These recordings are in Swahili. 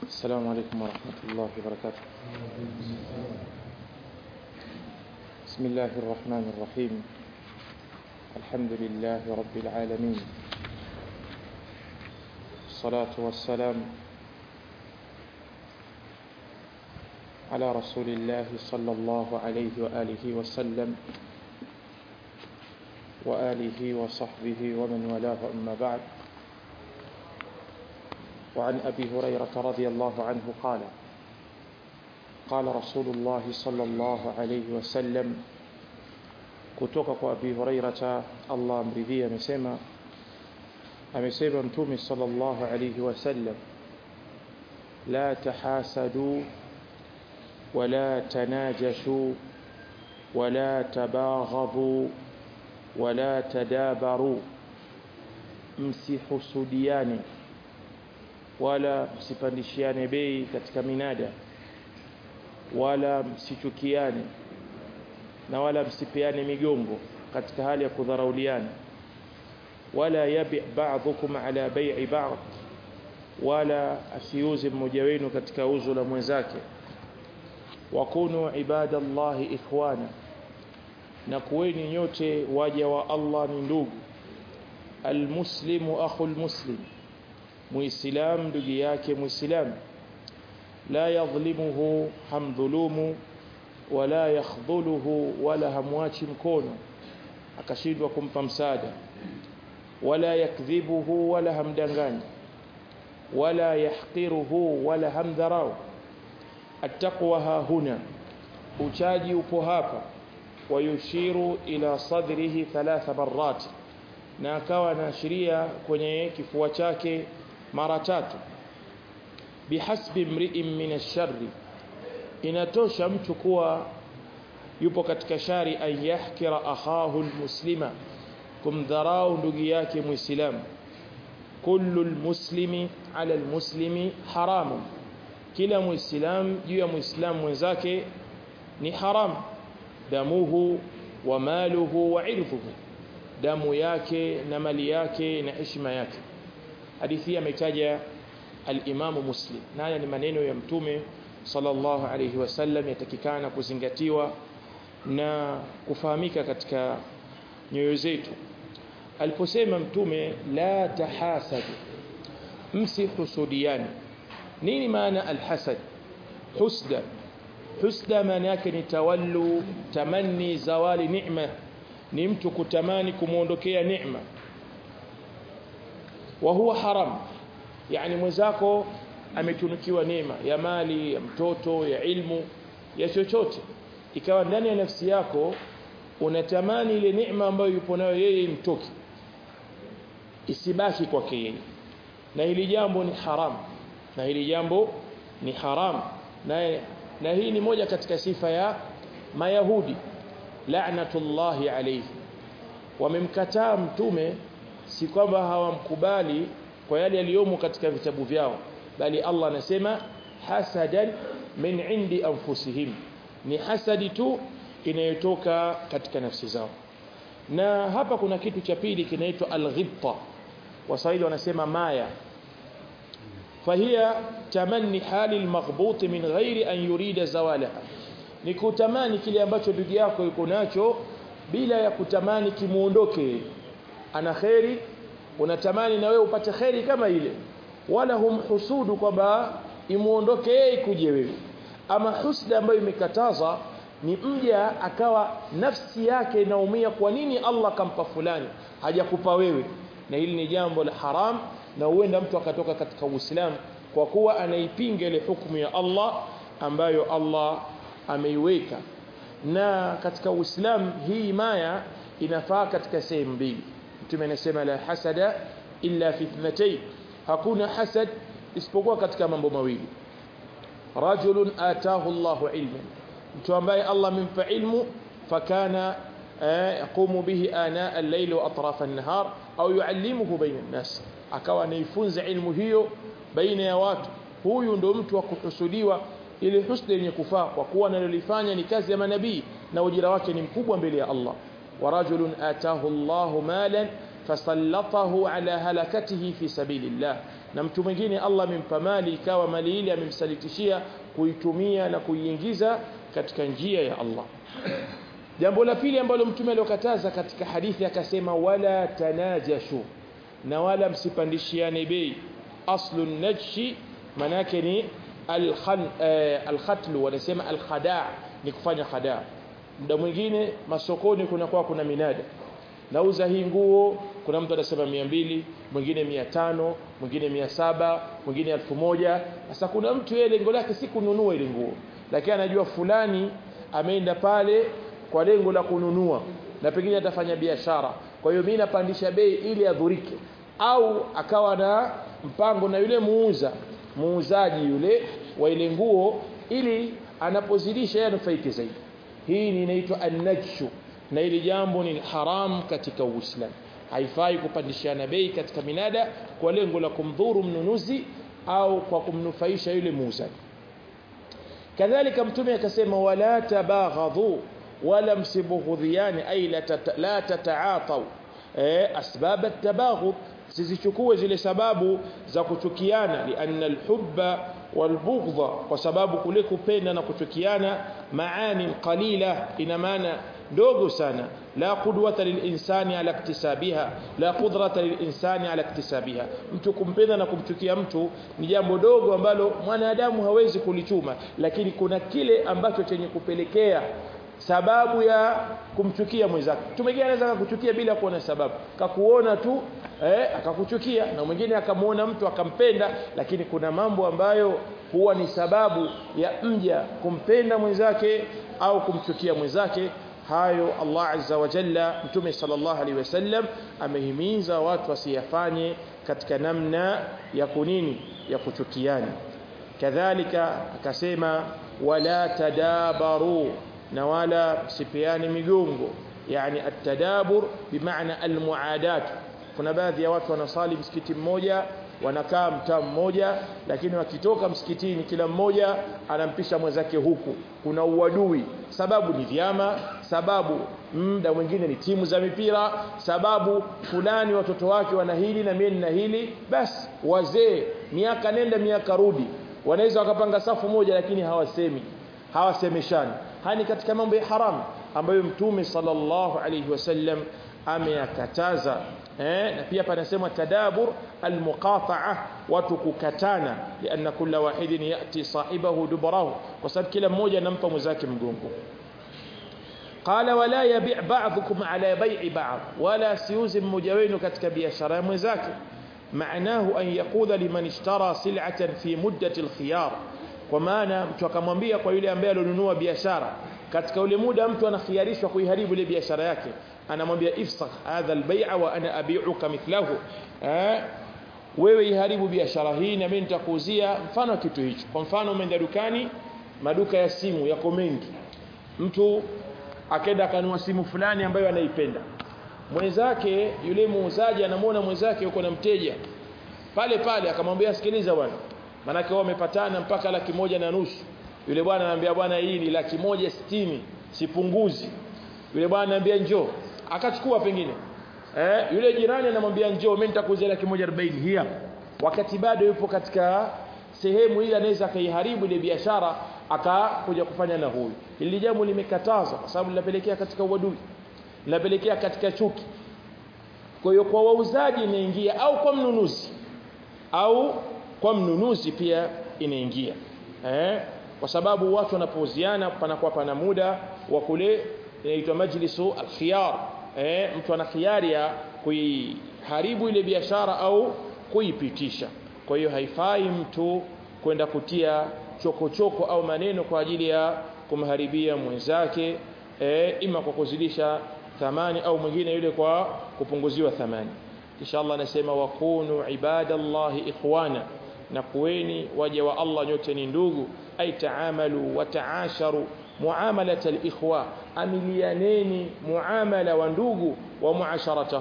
السلام عليكم ورحمة الله وبركاته بسم الله الرحمن الرحيم الحمد لله رب العالمين الصلاة والسلام على رسول الله صلى الله عليه وآله وسلم وآله وصحبه ومن والاه أما بعد وعن أبي هريرة رضي الله عنه قال قال رسول الله صلى الله عليه وسلم kutoka kwa Abi Hurairata Allah amridhie amesema amesema mtume sallallahu alayhi wasallam la tahasadu wala tanajashu wala tabaghadhu wala tadabaru msihusudiane wala msipandishiane bei katika minada wala msichukiane na wala msipeane migongo katika hali ya kudharauliana wala yabi ba'dhukum ala bai'i ba'd wala asiuze mmoja wenu katika uzo la mwenzake wakunu ibadallahi ikhwana na kuweni nyote waja wa Allah ni ndugu almuslimu akhul muslim muislam ndugu yake muislam la yadhlimuhu hamdhulumu wala yakhdhuluhu wala hamwachi mkono akashindwa kumpa msaada wala yakdhibuhu wala hamdanganyi wala yahqiruhu wala hamdharau attaqwa ha huna uchaji upo hapa wayushiru ila sadrihi thalatha marrat na akawa anaashiria kwenye kifua chake mara tatu bihasbi mri'in min ash-sharri inatosha mtu kuwa yupo katika shari an yahkira akhahu almuslima kumdharau ndugu yake muislamu kullu almuslimi ala almuslimi haramu kila muislam juu ya muislamu mwenzake ni haram damuhu wa maluhu wa irduhu damu yake na mali yake na heshima yake hadithi hii ametaja al-Imam Muslim na haya ni maneno ya mtume sallallahu alayhi wasallam yatakikana kuzingatiwa na kufahamika katika nyoyo zetu aliposema mtume la tahasadu msihusudiani nini maana alhasad husda husda maana yake ni tawallu tamanni zawali ni'ma ni mtu kutamani kumuondokea neema wa huwa haram yani mwenzako ametunukiwa neema ya mali ya mtoto ya ilmu ya chochote ikawa ndani ya nafsi yako unatamani ile neema ambayo yupo nayo yeye imtoke isibaki kwake yeye na hili jambo ni haram na hili jambo ni haram na na hii ni moja katika sifa ya mayahudi la'natullahi alayhi wamemkataa mtume si kwamba hawamkubali kwa yale yaliyomo katika vitabu vyao bali Allah anasema hasadan min indi anfusihim ni hasadi tu inayotoka katika nafsi zao na hapa kuna kitu cha pili kinaitwa alghibta waswahili wanasema maya فهي تمني حال المغبوط من غير أن يريد زوالها ni kutamani kile ambacho ndugu yako yuko nacho bila ya kutamani kimuondoke ana kheri unatamani na wewe upate kheri kama ile wala humhusudu kwamba imuondoke yeye kuje wewe ama husda ambayo imekataza ni mja akawa nafsi yake inaumia kwa nini Allah kampa fulani hajakupa wewe na hili ni jambo la haram na huenda mtu akatoka katika Uislamu kwa kuwa anaipinga ile hukumu ya Allah ambayo Allah ameiweka na katika Uislamu hii maya inafaa katika sehemu mbili mtume anasema la hasada illa fi ithnatayn hakuna hasad isipokuwa katika mambo mawili rajulun atahu Allahu ilman mtu ambaye Allah amempa ilmu fakana yaqumu bihi ana al-layl wa atraf an-nahar au yuallimuhu baina an-nas akawa anaifunza ilmu hiyo baina ya watu huyu ndo mtu wa kuhusudiwa ile husda yenye kufaa kwa kuwa analolifanya ni kazi ya manabii na ujira wake ni mkubwa mbele ya Allah wa rajulun atahu Allahu malan fasallatahu ala halakatihi fi sabilillah na mtu mwingine Allah amempa mali ikawa mali ile amemsalitishia kuitumia na kuiingiza katika njia ya Allah jambo la pili ambalo mtume aliokataza katika hadithi akasema wala tanajashu na wala msipandishiane bei aslu najshi manake ni alkhan alkhatl wanasema alkhada ni kufanya khada muda mwingine masokoni kuna kwa kuna minada nauza hii nguo kuna mtu anasema mia mbili mwingine mia tano mwingine mia saba mwingine elfu moja sasa kuna mtu yeye lengo lake si kununua ile nguo lakini anajua fulani ameenda pale kwa lengo la kununua na pengine atafanya biashara kwa hiyo mimi napandisha bei ili adhurike au akawa na mpango na yule muuza muuzaji yule wa ile nguo ili anapozidisha yeye anufaike zaidi hii ni inaitwa an-najshu na ili jambo ni haram katika Uislamu haifai kupandishana bei katika minada kwa lengo la kumdhuru mnunuzi au kwa kumnufaisha yule muuzaji kadhalika mtume akasema wala tabaghadhu wala msibughudhiani ay la tataatau eh asbab at-tabaghud sizichukue zile sababu za kuchukiana lianna alhubba walbughdha kwa sababu kule kupenda na kuchukiana maani qalila ina maana ndogo sana la qudwata lilinsani ala iktisabiha la qudrata lilinsani ala iktisabiha mtu kumpenda na kumchukia mtu ni jambo dogo ambalo mwanadamu hawezi kulichuma lakini kuna kile ambacho chenye kupelekea sababu ya kumchukia mwenzake mtu mwingine anaweza kukuchukia bila kuona sababu kakuona tu eh, akakuchukia na mwingine akamuona mtu akampenda lakini kuna mambo ambayo huwa ni sababu ya mja kumpenda mwenzake au kumchukia mwenzake hayo Allah azza wa jalla mtume sallallahu alaihi wasallam amehimiza watu wasiyafanye katika namna ya kunini ya kuchukiana kadhalika akasema wala tadabaru na wala sipiani migongo yani atadabur bimaana almuadat kuna baadhi ya watu wanasali msikiti mmoja wanakaa mtaa mmoja lakini wakitoka msikitini kila mmoja anampisha mwenzake huku kuna uadui sababu ni vyama sababu muda mwingine ni timu za mipira sababu fulani watoto wake wana hili na mimi na hili basi wazee miaka nenda miaka rudi wanaweza wakapanga safu moja lakini hawasemi hawasemeshani hani katika mambo ya haramu ambayo mtume sallallahu alayhi wasallam ameyakataza eh na pia panasema tadabur almuqata'a watu kukatana lianna kila wahidin yati sahibahu dubarahu kwa sababu kila mmoja anampa mwenzake mgongo qala wala yabi' ba'dhukum ala bay'i ba'd wala siuzi mmoja wenu katika biashara ya mwenzake معناه أن يقول لمن اشترى سلعة في مدة الخيار kwa maana mtu akamwambia kwa yule ambaye alionunua biashara katika ule muda mtu anakhiarishwa kuiharibu ile biashara yake anamwambia ifsakh hadha albay'a wa ana abi'uka mithlahu eh wewe iharibu biashara hii na mimi nitakuuzia mfano kitu hicho kwa mfano umeenda dukani maduka ya simu yako mengi mtu akenda akanunua simu fulani ambayo anaipenda mwenzake yule muuzaji anamwona mwenzake yuko na mteja pale pale akamwambia sikiliza bwana manake wao wamepatana mpaka laki moja na nusu yule bwana anambia bwana hii ni laki moja sitini sipunguzi yule bwana anambia njoo akachukua pengine eh yule jirani anamwambia njoo mimi nitakuuzia laki moja arobaini hii hapa wakati bado yupo katika sehemu ile anaweza akaiharibu ile biashara akakuja kufanya na huyu hili jambo limekatazwa kwa sababu linapelekea katika uadui linapelekea katika chuki kwa hiyo kwa wauzaji inaingia au kwa mnunuzi au kwa mnunuzi pia inaingia eh kwa sababu watu wanapouziana panakuwa pana muda wa kule inaitwa majlisu alkhiyar eh mtu ana khiari ya kuiharibu ile biashara au kuipitisha kwa hiyo haifai mtu kwenda kutia chokochoko choko au maneno kwa ajili ya kumharibia mwenzake eh ima kwa kuzidisha thamani au mwingine yule kwa kupunguziwa thamani kisha Allah anasema wakunu ibadallahi ikhwana na kuweni waja wa Allah nyote ni ndugu ay taamalu wa taasharu muamalat alikhwa amilianeni muamala wa ndugu wa muasharatahum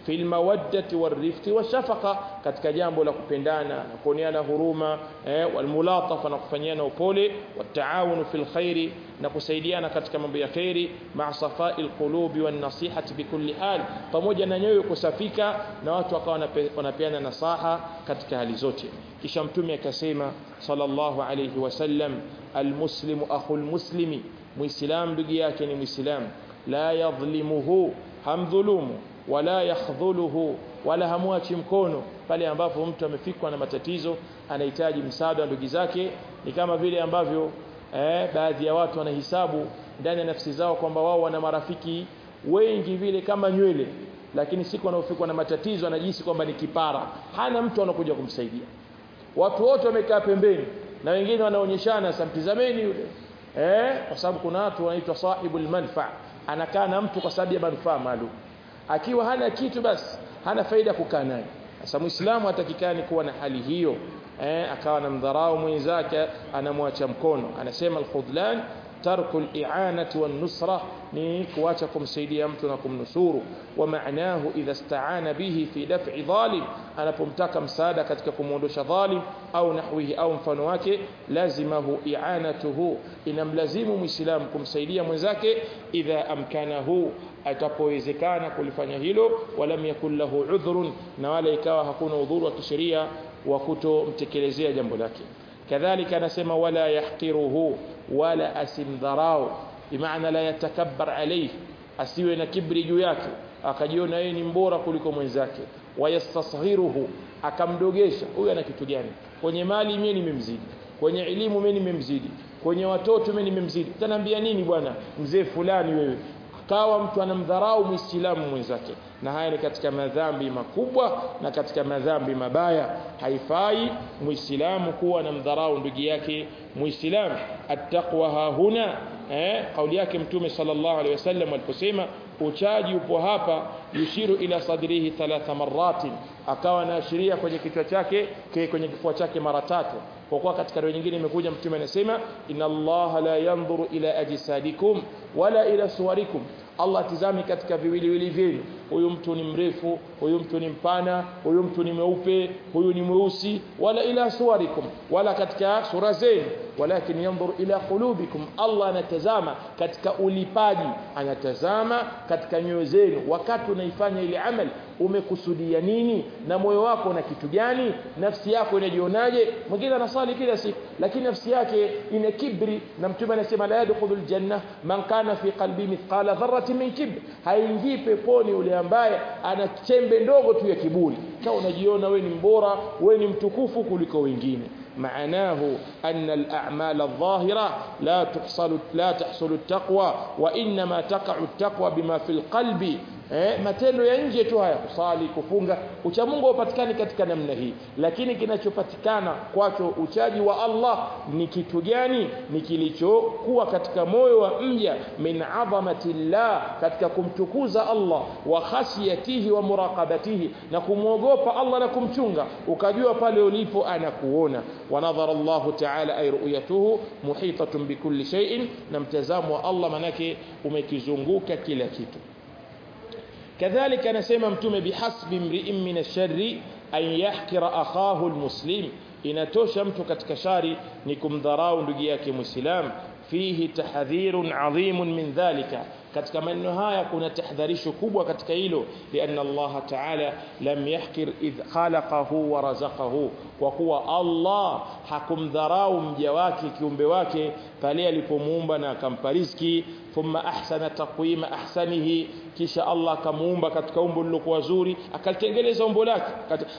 fil mawaddati warifqi washafaqa katika jambo la kupendana na kuoneana huruma eh, walmulatafa na kufanyiana upole wataawunu fil khairi na kusaidiana katika mambo ya khairi ma'a safai alqulubi wan nasihati bikulli hal pamoja na nyoyo kusafika na watu wakawa wanapeana nasaha katika hali zote kisha mtume akasema sallallahu alayhi wasallam almuslimu akhul muslimi muislam ndugu yake ni muislam la yadhlimuhu hamdhulumu wala yakhdhuluhu wala hamwachi mkono pale ambapo mtu amefikwa na matatizo anahitaji msaada wa ndugu zake ni kama vile ambavyo eh, baadhi ya watu wanahisabu ndani ya nafsi zao kwamba wao wana marafiki wengi vile kama nywele lakini siku anaofikwa na matatizo anajisi kwamba ni kipara hana mtu anakuja kumsaidia watu wote wamekaa pembeni na wengine wanaonyeshana samtizameni yule eh kwa sababu kuna watu wanaitwa sahibul manfa anakaa na mtu kwa sababu ya manufaa maalum akiwa hana kitu basi hana faida kukaa naye sasa muislamu hatakikani kuwa na hali hiyo eh akawa anamdharau mwenzake anamwacha mkono anasema al-khudlan tarku al-i'anati wan-nusra ni kuacha kumsaidia mtu na kumnusuru wa maanahu idha ista'ana bihi fi daf'i dhalim anapomtaka msaada katika kumuondosha dhalim au nahwihi au mfano wake lazimahu i'anatuhu inamlazimu muislamu kumsaidia mwenzake idha amkanahu atapowezekana kulifanya hilo walam yakul lahu udhrun na wala ikawa hakuna udhuru wa kisheria wa kutomtekelezea jambo lake kadhalika anasema wala yahqiruhu wala asimdharau bimaana la yatakabbar alayhi asiwe na kibri juu yake akajiona yeye ni mbora kuliko mwenzake wayastasghiruhu akamdogesha huyu ana kitu gani kwenye mali mimi nimemzidi kwenye elimu mimi nimemzidi kwenye watoto mimi nimemzidi utaniambia nini bwana mzee fulani wewe akawa mtu anamdharau muislamu mwenzake na haya ni katika madhambi makubwa na katika madhambi mabaya haifai muislamu kuwa anamdharau ndugu yake muislamu attaqwa hahuna eh kauli yake mtume sallallahu alaihi wasallam aliposema uchaji upo hapa yushiru ila sadrihi thalatha maratin akawa anaashiria kwenye kichwa chake kwenye kifua chake mara tatu kwa kuwa katika riwaya nyingine imekuja mtume anasema inna Allah la yanzuru ila ajsadikum wala ila suwarikum Allah tizami katika viwiliwili vyenu huyu mtu ni mrefu huyu mtu ni mpana huyu mtu ni mweupe huyu ni mweusi wala ila suwarikum wala katika sura zenu walakin yanzur ila qulubikum Allah anatazama katika ulipaji anatazama katika nyoyo zenu wakati unaifanya ile amali umekusudia nini na moyo wako na kitu gani nafsi yako inajionaje mwingine anasali kila siku lakini nafsi yake ina kibri na mtume anasema la yadkhulul janna man kana fi qalbi mithqala dharratin min kibr haingii peponi yule ambaye ana chembe ndogo tu ya kiburi kama unajiona we ni mbora we ni mtukufu kuliko wengine معناه أن الأعمال الظاهرة لا تحصل لا تحصل التقوى وإنما تقع التقوى بما في القلب eh, matendo ya nje tu haya kusali kufunga ucha Mungu upatikani katika namna hii lakini kinachopatikana kwacho uchaji wa Allah ni kitu gani ni kilichokuwa katika moyo wa mja min adhamati llah katika kumtukuza Allah wa khasiyatihi wa muraqabatihi na kumwogopa Allah na kumchunga ukajua pale ulipo anakuona wa nadhara Allah ta'ala ay ru'yatuhu muhitatun bikulli shay'in na mtazamo wa Allah manake umekizunguka kila kitu كذلك anasema mtume bihasbi mri'in min ash-sharri an yahkira akhahu al-muslim inatosha mtu katika shari ni kumdharau ndugu yake muislam fihi tahdhirun adhimun min dhalika katika maneno haya kuna tahdharisho kubwa katika hilo lianna Allah ta'ala lam yahkir idh khalaqahu wa razaqahu kwa kuwa Allah hakumdharau mja wake kiumbe wake pale alipomuumba na akampa riziki thumma ahsana taqwima ahsanihi kisha Allah akamuumba katika umbo lilokuwa zuri akalitengeneza umbo lake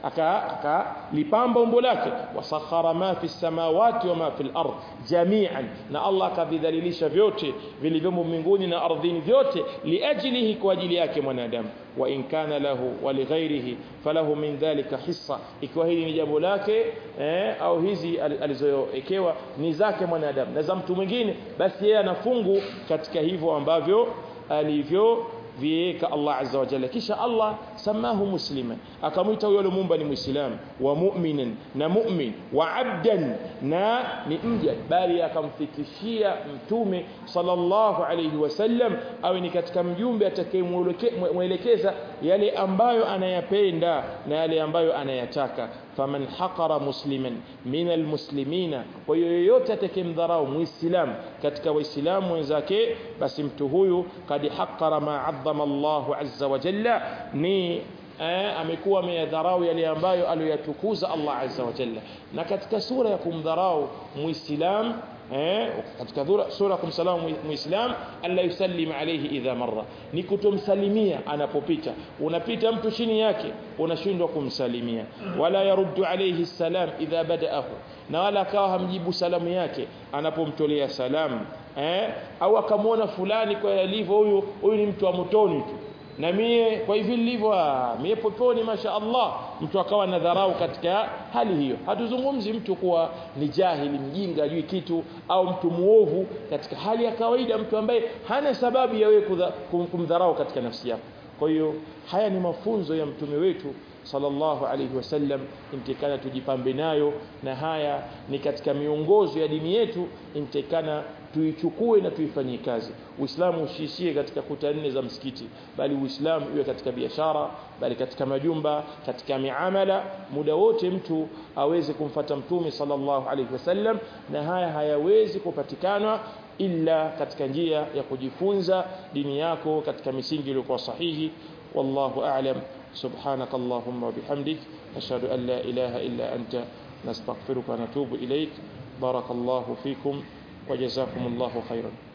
akalipamba umbo lake wasakhara ma fi samawati wa ma fi al-ard jami'an na Allah akavidhalilisha vyote vilivyomo mbinguni na ardhini vyote liajlihi kwa ajili yake mwanadamu wa in kana lahu wa lighairihi falahu min dhalika hissa ikiwa hili ni jambo lake eh, au hizi alizoekewa ni zake mwanadamu na za mtu mwingine basi yeye anafungu katika hivyo ambavyo alivyo viweka Allah azza wa jalla kisha Allah samahu musliman akamwita huyo aliyomuumba ni muislam wa mu'minan na mu'min wa abdan na ni mja bali akamfikishia mtume sallallahu alayhi wasallam awe ni katika mjumbe atakayemwelekeza yale ambayo anayapenda na yale ambayo anayataka faman haqara musliman min almuslimina kwa hiyo yoyote atakayemdharau muislam katika waislamu wenzake basi mtu huyu kad haqara ma adhama Allahu azza wa jalla ni eh, amekuwa ameyadharau yale ambayo aliyoyatukuza Allah azza wa jalla na katika sura ya kumdharau muislam eh, katika sura kumsalamu muislam alla yusallim alayhi idha marra ni kutomsalimia anapopita unapita mtu chini yake unashindwa kumsalimia wala yaruddu alayhi salam idha badaahu na wala akawa hamjibu salamu yake anapomtolea salamu eh, au akamwona fulani kwa yalivyo huyu huyu ni mtu wa motoni tu na mie kwa hivi nilivyo mie poponi masha Allah mtu akawa na dharau katika hali hiyo hatuzungumzi mtu kuwa ni jahili mjinga ajui kitu au mtu muovu katika hali ya kawaida mtu ambaye hana sababu ya wewe kumdharau katika nafsi yako kwa hiyo haya ni mafunzo ya mtume wetu sallallahu alayhi wasallam intikana tujipambe nayo na haya ni katika miongozo ya dini yetu intikana tuichukue na tuifanyie kazi uislamu usiishie katika kuta nne za msikiti bali uislamu iwe katika biashara bali katika majumba katika miamala muda wote mtu aweze kumfata mtume sallallahu alayhi wasallam na haya hayawezi kupatikana illa katika njia ya kujifunza dini yako katika misingi iliyokuwa sahihi wallahu a'lam سبحانك اللهم وبحمدك أشهد أن لا إله إلا أنت نستغفرك ونتوب إليك بارك الله فيكم وجزاكم الله خيرا